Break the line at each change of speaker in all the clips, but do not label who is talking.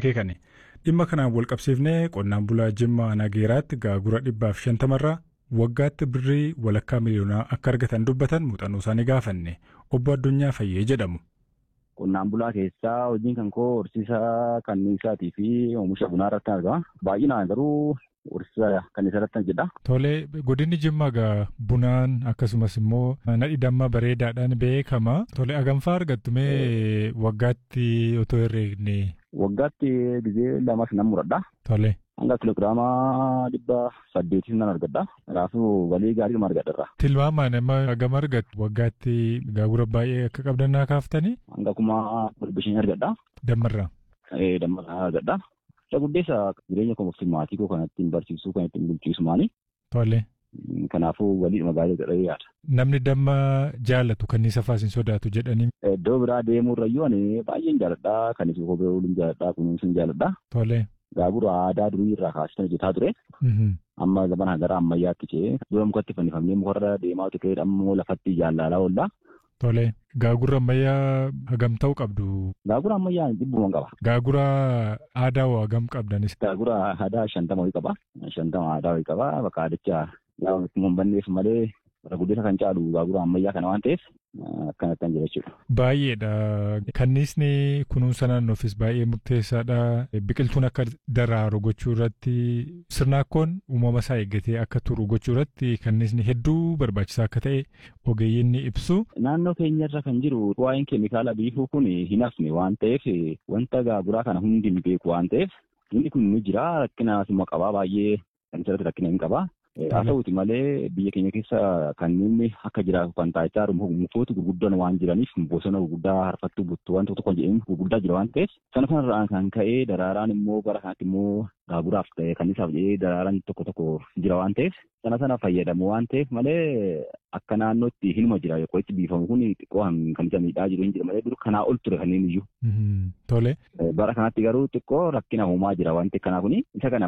akeekani. Dhimma kanaan wal qabsiifnee qonnaan bulaa Jimmaa Nageeraatti gaagura dhibbaaf shantamarraa waggaatti birrii walakkaa miliyoonaa akka argatan dubbatan muuxannoo isaanii gaafanne obbo Addunyaa Fayyee jedhamu.
Qonnaan bulaa keessaa hojiin kan koo horsiisa kanniisaatii fi oomisha bunaa irratti argama. Baay'inaan garuu horsiisa kanniisaa irratti jedha.
Tolee godinni Jimmaa gaa bunaan akkasumas immoo nadhi damma bareedaadhaan beekama. Tolee aganfaa argattu mee waggaatti otoo herreegne.
Waggaatti gizee lamas nan muradha.
Tolee.
Hanga kiloogiraama dhibba saddeetis nan argadha. Kanaafuu galii gaarii nama argadha.
Tilmaamaan amma hagam argattu waggaatti gaagura baay'ee akka qabdan naa kaaftanii.
Hanga kuma dhibba shanii argadha.
Dammarraa.
Dammarraa argadha. Isa guddeessa jireenya koo fi maatii koo kan ittiin barsiisuu kan ittiin bulchiisu maali.
Tolee.
Kanaafuu waliidhuma gaarii godhee yaada.
Namni damma jaallatu kanniisa faas hin sodaatu jedhanii.
Iddoo biraa deemuu irrayyuu ani baay'een jaalladha. Kanis kophee ooluun jaalladha. Kunuunsuun jaalladha.
Tolee.
Gaagura aadaa durii irraa kaasee hojjetaa ture. Amma zamana gara ammayyaatti ce'ee dura mukatti fannifamnee mukarra deemaa ture ammoo lafatti jaallalaa oolla.
Tolee. Gaagura ammayyaa hagam ta'uu qabdu.
Gaagura ammayyaa dhibbuman qaba.
Gaagura aadaa hoo hagam qabdanis.
Gaagura aadaa shantama wayii qaba. Shantama aadaa wayii qaba. Bakka aadicha yaa hin banneef malee bara guddisa kan caalu gaagura ammayyaa kana waan ta'eef akkanattan jira jechuudha.
Baay'eedha. Kanniisni kunuunsa naannoofis baay'ee murteessaadha. Biqiltuun akka daraaru gochuu irratti sirnaakkoon uumama isaa eeggatee akka turu gochuu irratti kanniisni hedduu barbaachisaa akka ta'e ogeeyyiin ni ibsu.
Naannoo keenyarra kan jiru waa'een keemikaala biifuu kun hin hafne waan ta'eef wanta gaaguraa kana hundi ni beeku waan ta'eef inni kun ni jira rakkinaas immoo qabaa baay'ee kan isirratti rakkina hin qabaa. Haa ta'uuti malee biyya keenya keessa kanneen akka jiraatu kan taa'ichaa mukoota gurguddaan waan jiraniif bosona gurguddaa harfattuu buttuu waan tokko tokko jedhanii gurguddaa jira waan ta'eef sana kanarraan kan ka'ee daraaraan immoo bara kanatti immoo gaaguraaf ta'e kanniisaaf jedhee daraaraan tokko tokko jira waan ta'eef sana sana fayyadamu waan ta'eef malee akka naannootti hinuma jira qorichi biifamu kun xiqqoo kan isa miidhaa jiru hin jira malee dur kanaa ol ture kanneen iyyuu.
Tole.
Bara kanatti garuu xiqqoo rakkina uumaa jira wanti kanaa kuni isa kana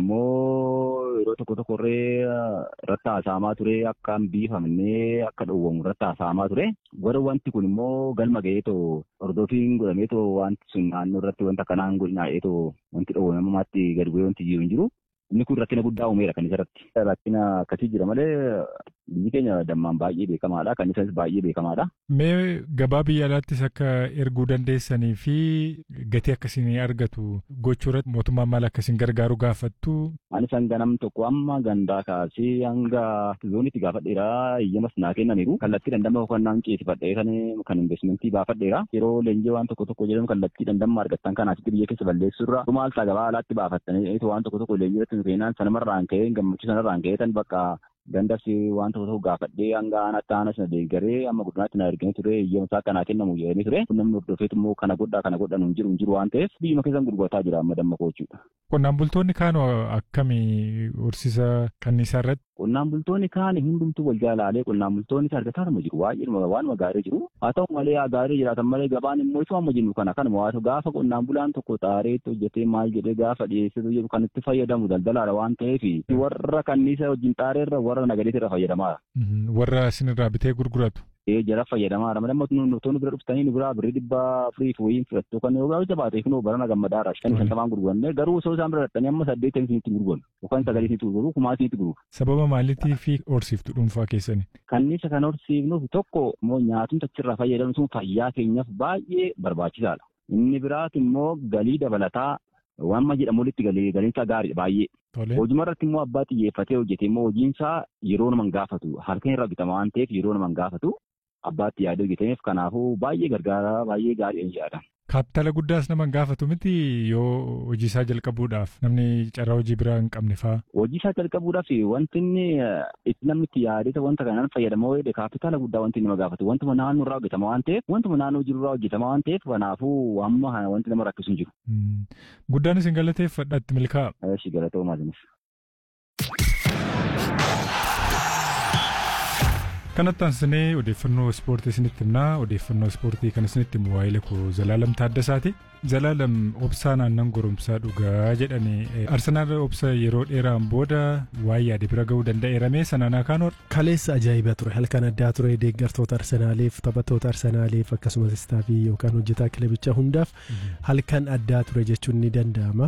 immoo yeroo tokko tokkorree irratti haasa'amaa ture akka hin biifamnee akka dhowwamu irratti haasa'amaa ture warra wanti kun immoo galma ga'eetoo hordoofiin godhameetoo wanti sun naannoo irratti wanta kanaan godhinaa'eetoo wanti dhowwamamaatti gadi bu'ee wanti jiru hin jiru. Inni kun rakkina guddaa uumeera kan isarratti. Rakkina akkasii jira malee biyyi keenya dammaan baay'ee beekamaadha. Kan isaas baay'ee beekamaadha.
Mee gabaa biyya alaattis akka erguu dandeessanii fi gatii akkasiin argatu gochuu irratti mootummaan maal akkasiin gargaaru gaafattu.
Ani san ganam tokko amma gandaa kaasee hanga zoonitti gaafadheera. Iyyamas naa kennaniiru. Kallattii dandamma hojannaan ceesifadhee kan kan investimentii baafadheera. Yeroo leenjii waan tokko tokko jedhamu kallattii dandamma argattan kan asitti biyya keessa balleessurra. Maal ta'a gabaa alaatti baafattanii waan tokko tokko leenjii irratti seenaan sanumarraan ka'ee gammachuu sanarraan ka'ee tan bakka gandas waan tokko tokko gaafadhee hanga aanatti aana sana deeggaree amma guddinaatti na erganii ture iyyamusaa kanaa kennamu jedhanii ture kun namni hordofeetu immoo kana godhaa kana godhan hin jiru hin jiru waan ta'eef biyyuma keessan gurgurataa jira amma damma koochuudha.
Qonnaan bultoonni kaan akkamii horsiisa kanniisaa irratti?
Qonnaan bultoonni kaan hundumtuu wal jaalaalee qonnaan bultoonni argataaruma jiru baay'ee waan gaarii jiru haa ta'u malee gaarii jiraatan malee gabaan immoo isuma amma jennu kana kanuma haa ta'u gaafa qonnaan bulaan tokko xaareetti hojjetee maal jedhee gaafa dhiyeessitu jedhu kan itti fayyadamu daldalaadha waan ta'eef warra kanniisa wajjin xaareerra warra nagadeetti irra fayyadamaa.
Warra isinirraa bitee gurguratu.
Ee jara fayyadamaa dha. Amma nutoonni bira dhuftanii nu biraa birrii dhibba afurii fi wayiin fudhattu kan yoo gaafata baatee kunoo barana gammadaadha. Kan shantamaan gurguranne garuu osoo isaan bira dhattanii amma saddeetan isinitti gurguran yookaan sagalee isinitti gurguru kumaa isinitti gurguru.
Sababa maaliitii fi horsiiftu dhuunfaa keessani?
Kanniisa kan horsiifnuuf tokko immoo nyaatumsa achirraa fayyadamnu sun fayyaa keenyaaf baay'ee barbaachisaadha. Inni biraati immoo galii dabalataa waan jedhamu walitti galee galiinsaa gaariidha baay'ee. Hojii irratti immoo abbaa xiyyeeffatee hojjete immoo hojiinsaa yeroo nama hin gaafatu harka irraa bitama waan ta'eef yeroo nama hin gaafatu abbaatti yaadee hojjeteef kanaafuu baay'ee gargaara baay'ee gaarii jedha.
Kaapitala guddaas nama hin gaafatu miti yoo hojii isaa jalqabuudhaaf namni carraa hojii biraa hin qabne fa'aa.
Hojii isaa jalqabuudhaaf wanti inni itti namni itti yaadete wanta kanaan fayyadamoo jedhe kaapitala guddaa wanti nama gaafatu wantuma naannoo irraa hojjetama waan ta'eef wantuma naannoo jiru irraa hojjetama waan ta'eef kanaafuu amma wanti nama rakkisu hin jiru.
Guddaan isin galateeffadha itti milkaa'a.
Eeshi galatoomaa jinis.
kanatti aansinee odeeffannoo ispoortii isinitti himnaa odeeffannoo ispoortii kan isinitti himu waa'ee koo Zalaalam Taaddasaati. Zalaalam obsaan aannan goromsaa dhugaa jedhanii Arsenaal obsa yeroo dheeraan booda waa'ee yaade bira ga'uu danda'eerame sanaan akaanoor.
Kaleessa ajaa'iba ture halkan addaa ture deeggartoota Arsenaaliif taphattoota Arsenaaliif akkasumas istaafii yookaan hojjetaa kilabichaa hundaaf halkan addaa ture jechuun ni danda'ama.